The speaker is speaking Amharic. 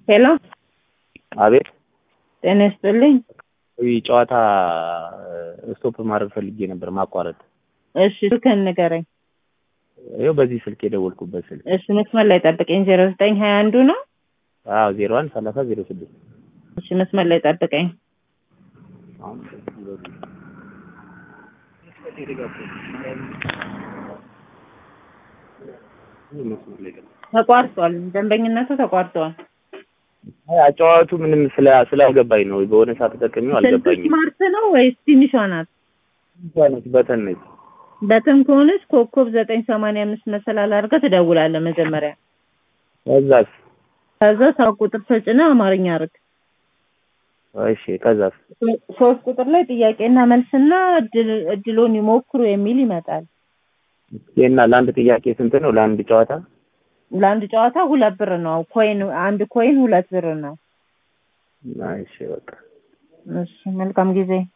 ሄሎ አቤት ጤና ይስጥልኝ። ይህ ጨዋታ ስቶፕ ማድረግ ፈልጌ ነበር ማቋረጥ። እሺ ስልክህን ንገረኝ። ይኸው በዚህ ስልክ የደወልኩበት ስልክ እሺ መስመር ላይ ጠብቀኝ። ዜሮ ዘጠኝ ሀያ አንዱ ነው። አዎ ዜሮ አንድ ሰላሳ ዜሮ ስድስት እሺ መስመር ላይ ጠብቀኝ። ተቋርጧል። ደንበኝነቱ ተቋርጧል። አይ አጨዋወቱ ምንም ስለ ስላልገባኝ ነው። በሆነ ሰዓት ተጠቅሜው ስልክ አልገባኝም። ስማርት ነው ወይስ ትንሿ ናት? ነች በተን ነች። በተን ከሆነች ኮከብ ዘጠኝ ሰማንያ አምስት መሰላል አድርገህ ትደውላለህ መጀመሪያ። ከዛስ? ከዛ ሰባት ቁጥር ተጭነህ አማርኛ አድርግ። እሺ ከዛስ? ሶስት ቁጥር ላይ ጥያቄና መልስና እድል- እድሎን ይሞክሩ የሚል ይመጣል። እና ለአንድ ጥያቄ ስንት ነው? ለአንድ ጨዋታ ለአንድ ጨዋታ ሁለት ብር ነው። ኮይን አንድ ኮይን ሁለት ብር ነው። እሺ በቃ እሺ መልካም ጊዜ